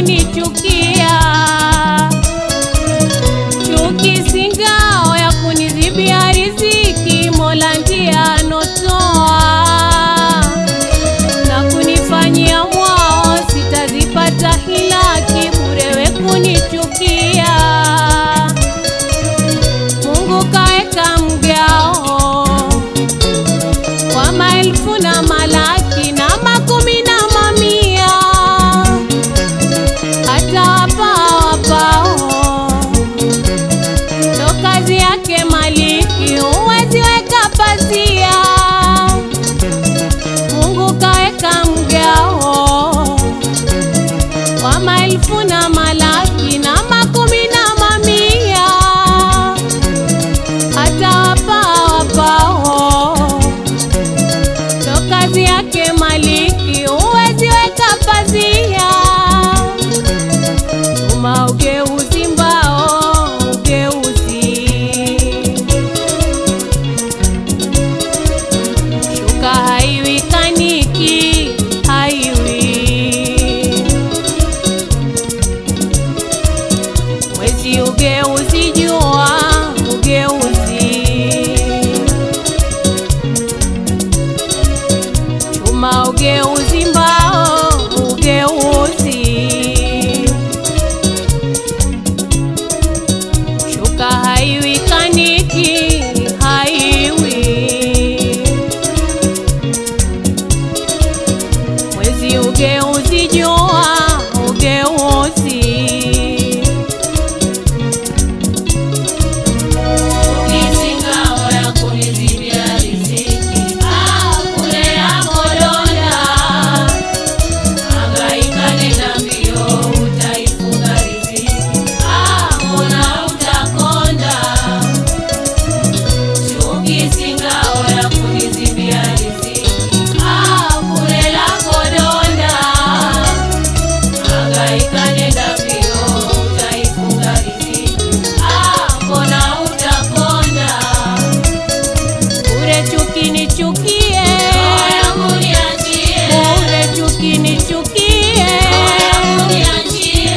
kunichukia. Chuki si ngao ya kunidhibia riziki, Mola ndiye anotoa na kunifanyia mwao, sitazipata hilaki bure we kunichukia. Mungu kaeka mgao kwa maelfu na malaki na makumi na mamia, hata wapao wapao ndo kazi yake maliki, huwezi weka pazia. Mungu kaweka mgao wa maelfu na malaki na makumi na mamia, hata wapao wapao ndo kazi yake maliki, huwezi weka pazia. Tuma ugeuzi mbao, ugeuzi shuka haiwi kaniki, haiwi mwezi ugeuzi jua, ugeuzi chuma ugeuzi mbao, ugeuzi shuka haiwi kaniki, haiwi mwezi ugeuzi jua, ugeuzi Ukizingao ya kunizibia riziki, ah, kule yako donda. Hangaika nenda mbio, utaifunga riziki, ah, mbona utakonda. Ukizingao ya kunizibia riziki, ah, kule lako donda. Hangaika nenda mbio, utaifunga riziki, ah, mbona utakonda. bure chuki nichukie, Roho yangu niachie, bure chuki nichukie. roho yangu niachie.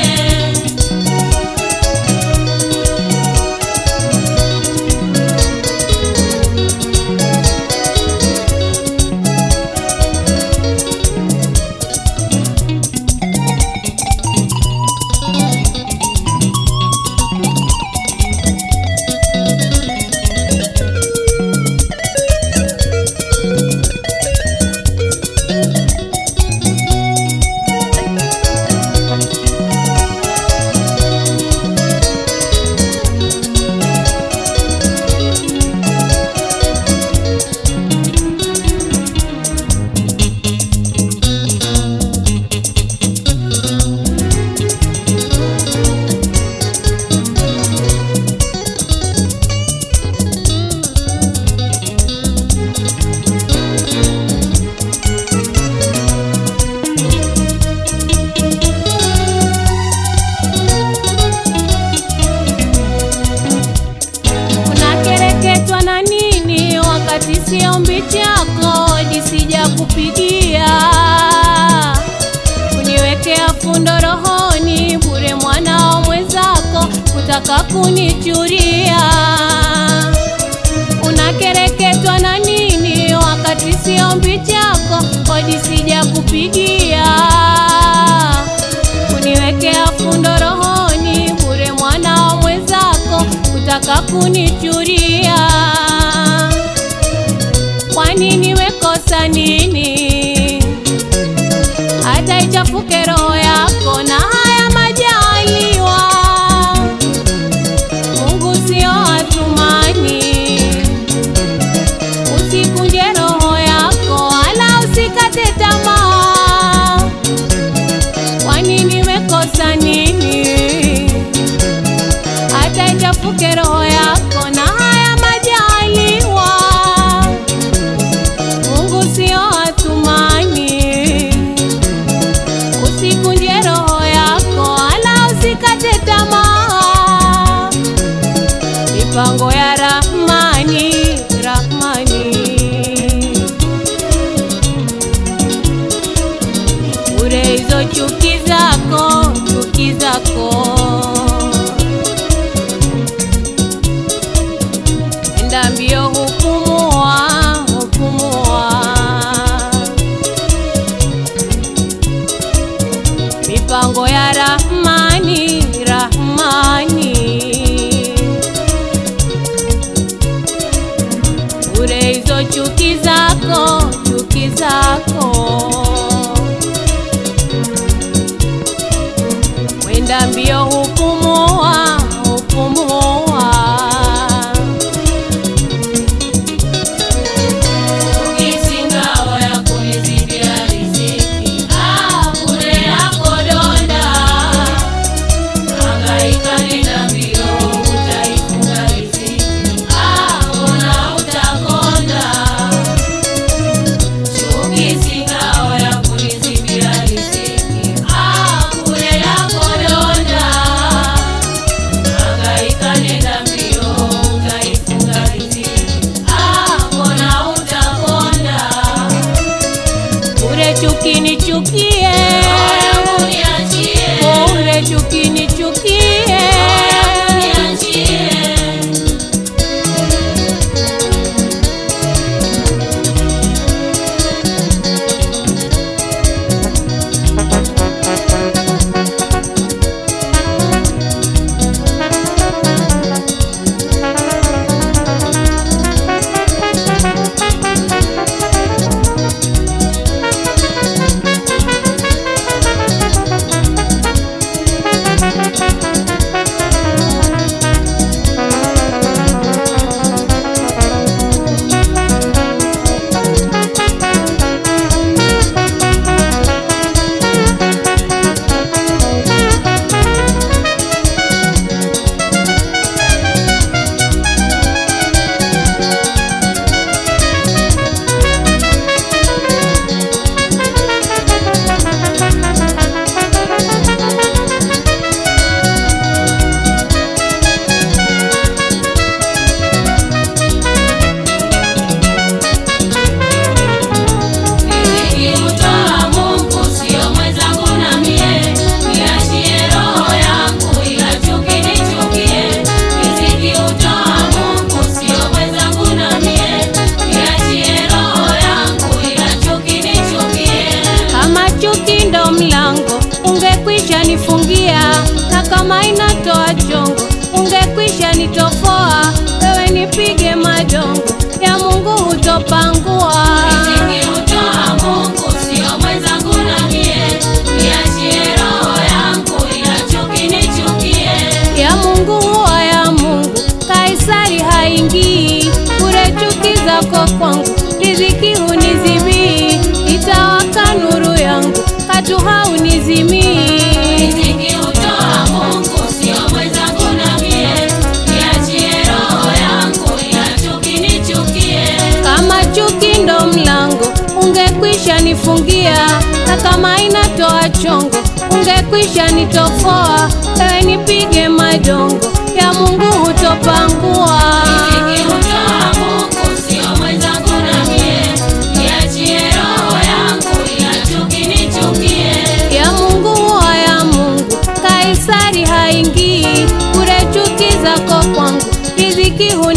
Unakereketwa na nini wakati sio ombi chako jisija kupigia kuniwekea fundo rohoni bure mwanao mwenzako kutaka kunichuria unakereketwa na nini wakati sio ombi chako kodi sija kupigia kuniwekea fundo rohoni bure mwanao mwenzako kutaka kunichuria kwa nini wekosa nini hata ichafuke roho yako na haya majaliwa Mungu sio atumani usikunje roho yako wala usikate tamaa kwa nini wekosa nini hata ichafuke roho yako na haya majaliwa Mungu sio atumani usikunje roho yako wala usikate tamaa mipango ya Rahmani Rahmani bure hizo chuki zako chuki ya Rahmani, Rahmani. Bure hizo chuki zako, chuki zako. Mwenda mbio hupumua, hupumua. Chuki ngao ya kunizidia riziki. Ah, bure yako donda. Hangaika nenda mbio, utaifunga riziki. Ah, mbona utakonda? Chuki si ngao ya kunizidia riziki. Ah, bure yako donda. Hangaika nenda mbio, utaifunga riziki. Ah, mbona utakonda? Bure chuki nichukie, Moyo uniachie. bure chuki nichukie. Niachie. Riziki hutoa Mungu, sio mwenzangu na mie. Niachie roho yangu, ila chuki nichukie. Riziki hutoa Mungu, sio mwenzangu na mie. Niachie roho yangu, ila chuki nichukie. Kama chuki ndo mlango, ungekwisha nifungia, na kama inatoa chongo, ungekwisha nitofoa. Wewe nipige madongo, ya Mungu hutopangua. Riziki hutoa Mungu, sio mwenzangu na mie. Niachie roho yangu, ila chuki nichukie. ya Mungu huwa ya Mungu, Kaisari haingii. Bure chuki zako kwangu, riziki hunizimii. Itawaka nuru yangu, katu haunizimii. Riziki hutoa Mungu, sio mwenzangu na mie. Niachie roho yangu, ila chuki nichukie. Kama chuki ndo mlango, ungekwisha nifungia, na kama inatoa chongo, ungekwisha nitofoa. Wewe nipige madongo, ya Mungu hutopangua. Riziki hutoa Mungu, sio mwenzangu na mie. Niachie roho yangu, ila chuki nichukie. ya Mungu huwa ya Mungu, Kaisari haingii. Bure chuki zako kwangu, riziki hu